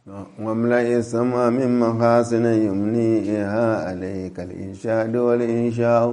واملأ السماء من محاسن يمنيها عليك الإنشاء والإنشاء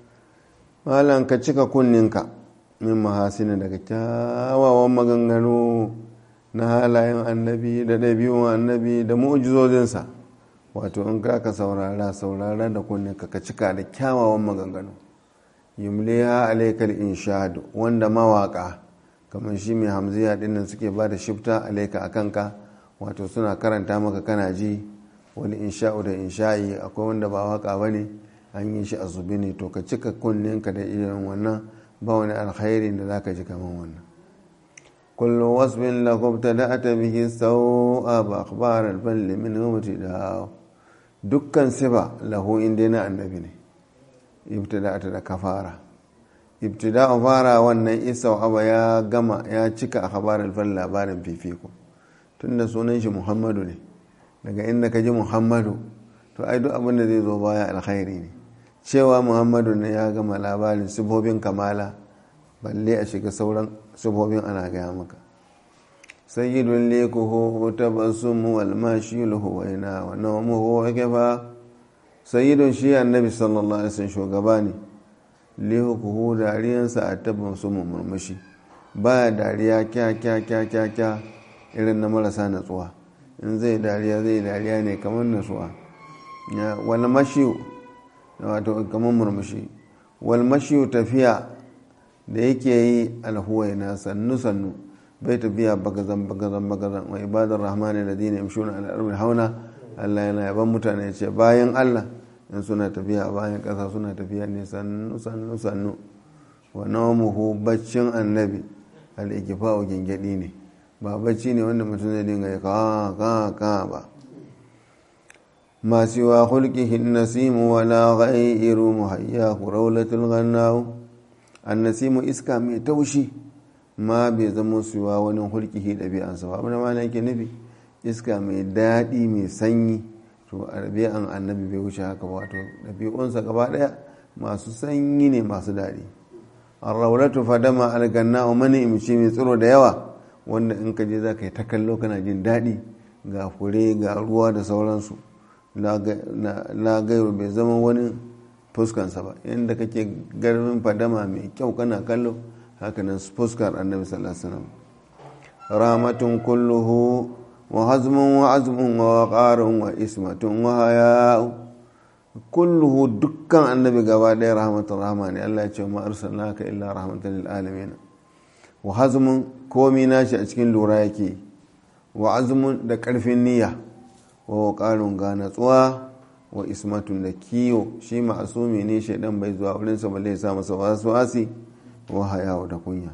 malan ka cika kunninka min mahasini daga kyawawan maganganu na halayen annabi da ɗabi'un annabi da mu'ujizozinsa wato in ka ka saurara saurara da kunninka ka cika da kyawawan maganganu yumliha alaikal inshadu wanda mawaka kamar shi mai hamziya dinnan suke ba da shifta alaika a kanka wato suna karanta maka kana ji wani insha'u da insha'i akwai wanda ba waka ba ne an yi shi a zubi ne to ka cika kunninka da irin wannan ba wani alkhairi da za ka ji kamar wannan kullum wasbin lakubta da ata bihi sau'a ba akhbar alballi min humti da dukkan sifa lahu inda na annabi ne ibtida'ata da kafara ibtida'u fara wannan isa aba ya gama ya cika akhbar alballi labarin fifiko tunda sunan shi muhammadu ne daga inda ka ji muhammadu to ai duk abin da zai zo baya alkhairi ne cewa muhammadu ne ya gama labarin sifofin kamala balle a shiga sauran sifofin ana gaya maka sayyidun lekuhu tabassumu wal mashiluhu wa ina wa nawmuhu wa kafa sayyidun shi annabi sallallahu alaihi wasallam shugaba ne lekuhu dariyansa a tabassumu murmushi baya dariya kya kya kya kya kya irin na marasa natsuwa in zai dariya zai dariya ne kamar natsuwa wal mashiyu wato kamar murmushi wal mashiyu tafiya da yake yi alhuwaina sannu sannu bai tafiya bagazan bagazan bagazan wa ibadar rahmani da dina yamshuna ala ardi hauna Allah yana yaban mutane ce bayan Allah in suna tafiya bayan ƙasa suna tafiya ne sannu sannu sannu wa nawmuhu baccin annabi al-ikfa'u gingedi ne ba bacci ne wanda mutum zai dinga ya ka ka ka ba ما سوى خلقه النسيم ولا غير محياه رولة الغناو النسيم إسكا مي توشي ما بيزمو سوى ونن خلقه دبي أن سوا أبنا ما نيكي نبي إسكا مي دادي مي سني to arabe an annabi bai wuce haka wato ɗabi'unsa gaba ɗaya masu sanyi ne masu daɗi arraulatu fadama alganna mani imci mai tsiro da yawa wanda in ka je za ka yi ta kallo kana jin daɗi ga fure ga ruwa da sauransu la gairu bai zama wani fuskansa ba inda kake garmin fadama mai kyau kana kallo hakanan fuskar annabi sallallahu alaihi wasallam rahmatun kulluhu wa hazmun wa azmun wa waqarun wa ismatun wa haya'u kulluhu dukkan annabi gaba ɗaya rahmatun rahma ne Allah ya ce ma arsalnaka illa rahmatan lil alamin wa hazmun komi nashi a cikin lura yake wa azmun da karfin niyya wa ƙarin ga natsuwa wa ismatun da kiyo shi ma'asumi ne shaidan bai zuwa wurinsa balle ya sa masa wasu wasi wa hayawa da kunya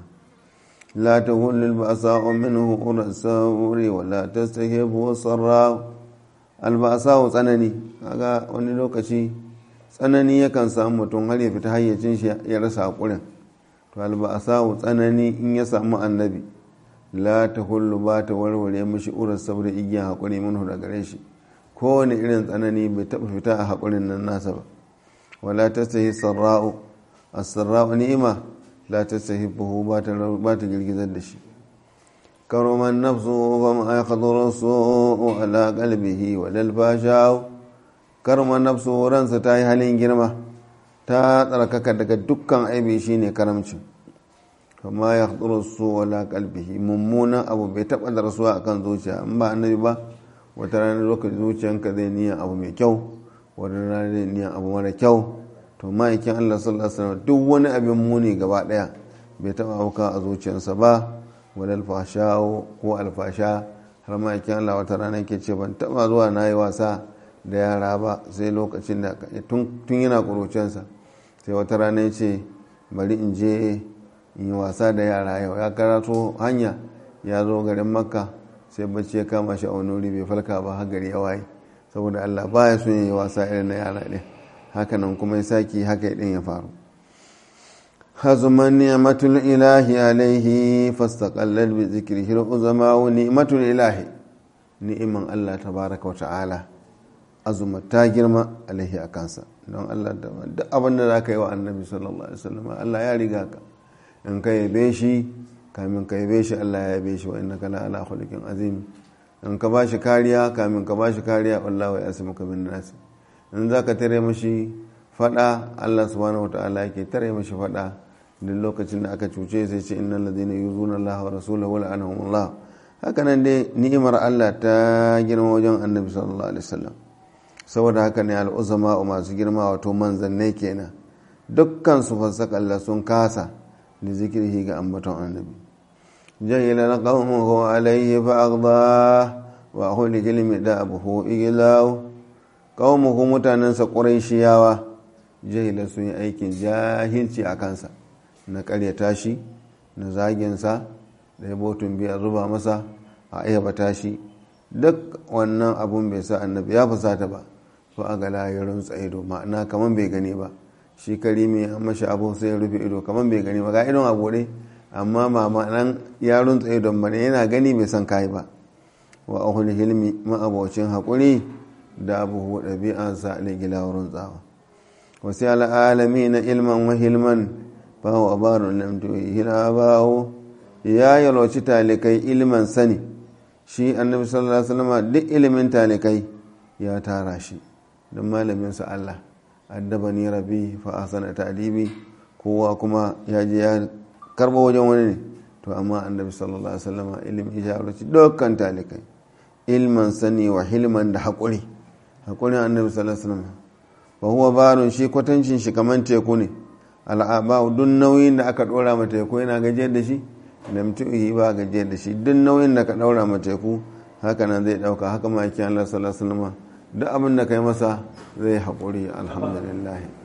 la ta hulul ba sa minhu ura sauri wa la tastahibu sarra albasa wa tsanani kaga wani lokaci tsanani yakan samu mutum har ya fita hayyacin shi ya rasa hakurin to albasa wa tsanani in ya samu annabi la ta hullu ba ta warware mashi urar saboda igiyan haƙuri minhu da gare shi kowane irin tsanani bai taɓa fita a haƙurin nan nasa ba wala ta sahi sarra'u a sarra'u ni'ima la ta sahi buhu ba ta girgizar da shi karoman nafsu ba ma ya kadoro so ala kalbihi wa dalfashawo karoman nafsu ransa ta yi halin girma ta tsarkaka daga dukkan aibi shine karamcin kama ya haɗuru su wala kalbihi mummunan abu bai taɓa da rasuwa akan zuciya in ba annabi ba wata ranar lokacin zuciyanka zai niyan abu mai kyau wata ranar zai niyan abu mara kyau to ma'aikin allah sallallahu alaihi wasallam duk wani abin muni gaba ɗaya bai taɓa auka a zuciyarsa ba wani alfasha ko alfasha har ma'aikin allah wata rana ke ce ban taɓa zuwa na yi wasa da yara ba sai lokacin da tun yana ƙuruciyarsa sai wata rana ya ce bari in je yi wasa da yara yau ya karato hanya ya zo garin makka sai bacci ya kama shi a wani wuri bai falka ba har gari ya waye saboda allah baya son yi wasa irin na yara ɗin hakanan kuma ya saki haka ɗin ya faru hazuman ni'matul ilahi alaihi fastaqallal bi zikrihi uzama wa ni'matul ilahi ni'iman allah tabaraka wa ta'ala azuma ta girma alaihi a kansa don allah da duk abin da za ka yi wa annabi sallallahu alaihi wasallam allah ya riga ka in ka yabe shi kamin ka yabe shi Allah ya yabe shi wa innaka la ala khuluqin azim in ka ba shi kariya kamin ka ba shi kariya wallahu ya asimu ka bin nasi in za ka tare mashi fada Allah subhanahu wataala yake tare mashi fada duk lokacin da aka cuce sai ce innal ladina yuzuna Allah wa rasulahu wa la'anahumullah haka nan dai ni'imar Allah ta girma wajen annabi sallallahu alaihi wasallam saboda haka ne al'uzama masu girma wato manzannai kenan dukkan su fasaka Allah sun kasa da zikirhi ga ambaton annabi jahila na qawmuhu alayhi fa aghda wa huli jilmi da abuhu iglaw qawmuhu mutanansa quraishiyawa jahila sun yi aikin jahilci a kansa na karyata shi na zaginsa da ya botun biya zuba masa a ayyabata shi duk wannan abun bai sa annabi ya fusata ba fa a gala ya runtsa ido ma'ana kaman bai gani ba shi karimi an mashi abu sai ya rufe ido kaman bai gani ba ga idon a bude amma ma'anan ya runtsa idon bane yana gani bai san kai ba wa ahul hilmi ma'abocin haƙuri da abuhu ɗabi'ansa ligila wurin tsawa wasu al'alami na ilman wa hilman fa wa barun lam tuhila bawo ya yalwaci talikai ilman sani shi annabi sallallahu alaihi wasallam duk ilimin talikai ya tara shi don malamin sa Allah addabani rabbi fa ahsana ta'dibi kowa kuma ya je ya karbo wajen wani ne to amma annabi sallallahu alaihi wasallam ilimin ya yalwaci dukkan talikai ilman sani wa hilman da haƙuri haƙurin annabi sallallahu alaihi wasallam wa huwa barun shi kwatancin shi kaman teku ne al'aba duk nauyin da aka dora ma teku yana gajiyar da shi da mutu'i ba gajiyar da shi duk nauyin da ka daura ma teku haka nan zai dauka haka ma yake Allah sallallahu alaihi wasallam duk abin da kai masa zai haƙuri alhamdulillah